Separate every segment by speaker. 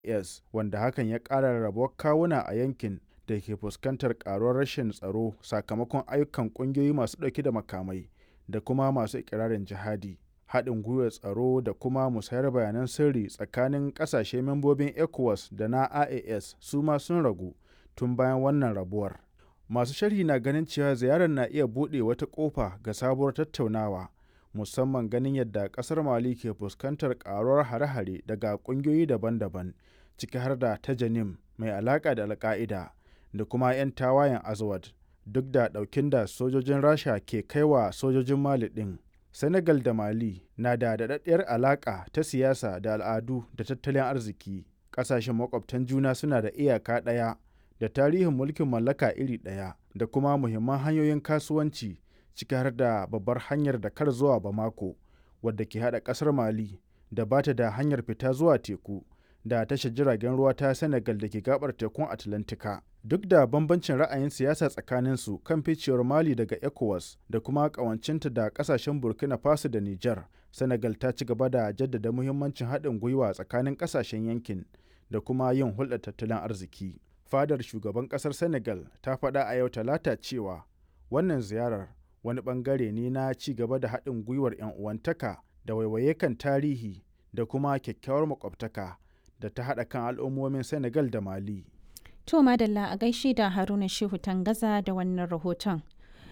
Speaker 1: IS wanda hakan ya ƙara rabuwar kawuna a yankin da ke fuskantar ƙaruwar rashin tsaro sakamakon ayyukan ƙungiyoyi masu ɗauke da makamai da kuma masu ikirarin jihadi. Haɗin gwiwar tsaro da kuma musayar bayanan sirri tsakanin ƙasashe membobin ECOWAS da na IAS su ma sun ragu tun bayan wannan rabuwar. Masu sharhi na ganin cewa ziyarar na iya buɗe wata ƙofa ga sabuwar tattaunawa, musamman ganin yadda ƙasar Mali ke fuskantar ƙaruwar hare-hare daga ƙungiyoyi daban-daban, ciki har da ta Janim mai alaƙa da Al-Ƙa'ida da kuma 'yan tawayen Azawad, duk da ɗaukin da sojojin Rasha ke kai wa sojojin Mali ɗin. Senegal da Mali na da daɗaɗɗiyar alaƙa ta siyasa da al'adu da tattalin arziki. Ƙasashen makwabtan juna suna da iyaka ɗaya da tarihin mulkin mallaka iri ɗaya da kuma muhimman hanyoyin kasuwanci ciki har da babbar hanyar Dakar zuwa Bamako wadda ke haɗa ƙasar Mali da ba ta da hanyar fita zuwa teku da tashar jiragen ruwa ta Senegal da ke gabar tekun Atlantika. Duk da bambancin ra'ayin siyasa tsakaninsu kan ficewar Mali daga ECOWAS da kuma ƙawancinta da ƙasashen Burkina Faso da Nijar, Senegal ta ci gaba da jaddada muhimmancin haɗin gwiwa tsakanin ƙasashen yankin da kuma yin hulɗar tattalin arziki. Fadar shugaban ƙasar Senegal ta faɗa a yau Talata cewa wannan ziyarar wani ɓangare ne na ci gaba da haɗin gwiwar 'yan uwantaka da waiwaye kan tarihi da kuma kyakkyawar makwabtaka da ta haɗa kan al'ummomin Senegal da Mali.
Speaker 2: To Madalla a gaishe da Haruna Shehu Tangaza da wannan rahoton.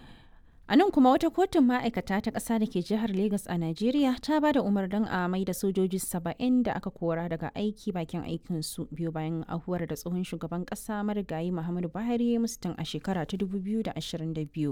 Speaker 2: A nan kuma wata kotun ma'aikata ta ƙasa da ke jihar Legas a Najeriya ta ba da umarnin a mai da sojoji saba'in da aka kora daga aiki bakin aikinsu biyu bayan ahuwar da tsohon shugaban ƙasa marigayi Muhammadu Buhari ya musu tun a shekara ta 2022.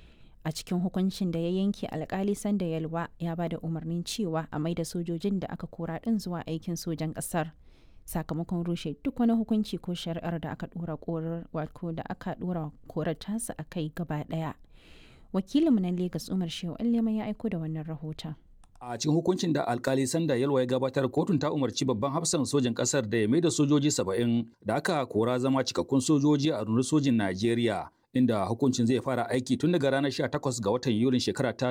Speaker 2: A cikin hukuncin da ya yanke alkali sanda yalwa ya ba da umarnin cewa a mai da sojojin da aka kora ɗin zuwa aikin sojan ƙasar. sakamakon rushe duk wani hukunci ko shari'ar da aka dora korar wato da aka dora korar tasa a kai gaba daya wakilinmu na Legas Umar Shehu Alleman ya aiko da wannan rahoton
Speaker 3: a cikin hukuncin da alkali sanda yalwa ya gabatar kotun ta umarci babban hafsan sojin kasar da ya mai da sojoji saba'in da aka kora zama cikakkun sojoji a rundunar sojin najeriya inda hukuncin zai fara aiki tun daga ranar 18 ga watan yulin shekara ta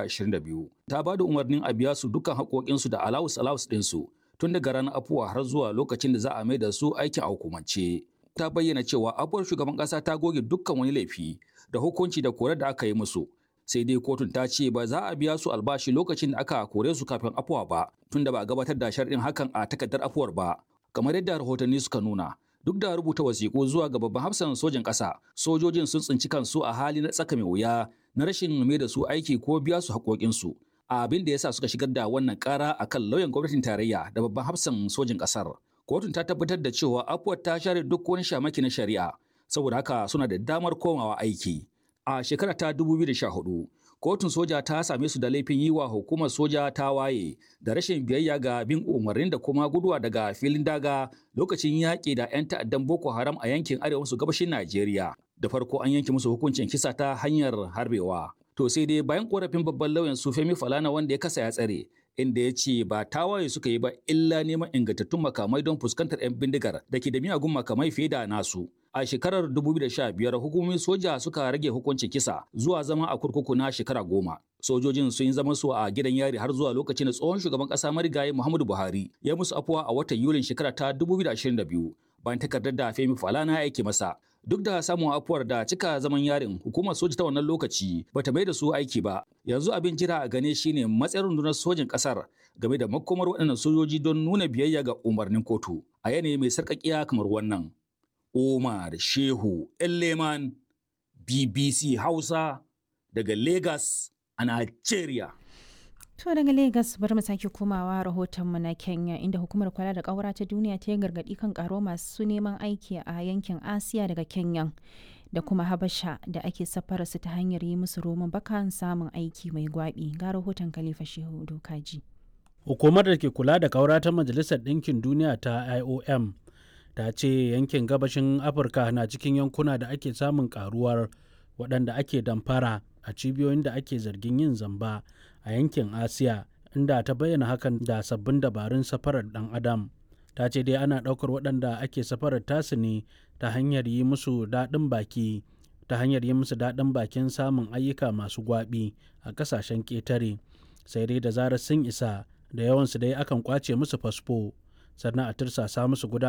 Speaker 3: 2022 ta ba da umarnin a biya su dukkan haƙoƙinsu da alawus alawus ɗinsu tun daga ranar afuwa har zuwa lokacin da za a mai da su aikin a hukumance. Ta bayyana cewa afuwar shugaban ƙasa ta goge dukkan wani laifi da hukunci da kore da aka yi musu. Sai dai kotun ta ce ba za a biya su albashi lokacin da aka kore su kafin afuwa ba, tun da ba a gabatar da sharɗin hakan a takardar afuwar ba. Kamar yadda rahotanni suka nuna, duk da rubuta wasiƙu zuwa ga babban hafsan sojin ƙasa, sojojin sun tsinci kansu a hali na tsaka mai wuya na rashin mai da su aiki ko biya su haƙoƙinsu. abin da yasa suka shigar da wannan kara akan lauyan gwamnatin tarayya da babban hafsan sojin kasar kotun ta tabbatar da cewa afuwar ta share duk wani shamaki na shari'a saboda haka suna da damar komawa aiki a shekara ta 2014 kotun soja ta same su da laifin yi wa hukumar soja ta waye da rashin biyayya ga bin umarnin da kuma guduwa daga filin daga lokacin yaƙi da 'yan ta'addan boko haram a yankin arewa maso gabashin najeriya da farko an yanke musu hukuncin kisa ta hanyar harbewa To sai dai bayan korafin babban lauyan su Femi Falana wanda ya kasa ya tsare, inda ya ce ba tawaye suka yi ba illa neman ingantattun makamai don fuskantar 'yan bindigar da ke da miyagun makamai fiye da nasu. A shekarar 2015 hukumomin soja suka rage hukuncin kisa zuwa zama a kurkuku na shekara goma. Sojojin sun yi zaman su a gidan yari har zuwa lokacin da tsohon shugaban ƙasa marigayi Muhammadu Buhari ya musu afuwa a watan Yulin shekara ta 2022 bayan takardar da Femi Falana ya aike masa. duk da samun afuwar da cika zaman yarin hukumar soja ta wannan lokaci bata mai da su aiki ba yanzu abin jira a gane shine matsayin rundunar sojin kasar game da makomar waɗannan sojoji don nuna biyayya ga umarnin kotu a yanayi mai sarƙaƙiya kamar wannan Omar Shehu Elleman BBC Hausa daga Lagos a Nigeria.
Speaker 2: To daga Legas bari mu sake komawa rahotonmu na Kenya inda hukumar kula da ƙaura ta duniya ta yi gargaɗi kan ƙaro masu neman aiki a yankin Asiya daga Kenya da kuma Habasha da ake safara su ta hanyar yi musu roman bakan samun aiki mai gwabi ga rahoton Khalifa Shehu Dokaji.
Speaker 4: Hukumar da ke kula da ƙaura ta Majalisar Ɗinkin Duniya ta IOM ta ce yankin gabashin Afirka na cikin yankuna da ake samun ƙaruwar waɗanda ake damfara a cibiyoyin da ake zargin yin zamba a yankin asiya inda ta bayyana hakan da sabbin dabarun safarar dan adam ta ce dai ana ɗaukar waɗanda ake safarar tasu ne ta hanyar yi musu daɗin baki ta hanyar yi musu daɗin bakin samun ayyuka masu gwaɓi a ƙasashen ƙetare sai dai da zarar sun isa da yawansu dai akan ƙwace musu fasfo sannan a tirsasa musu gudanar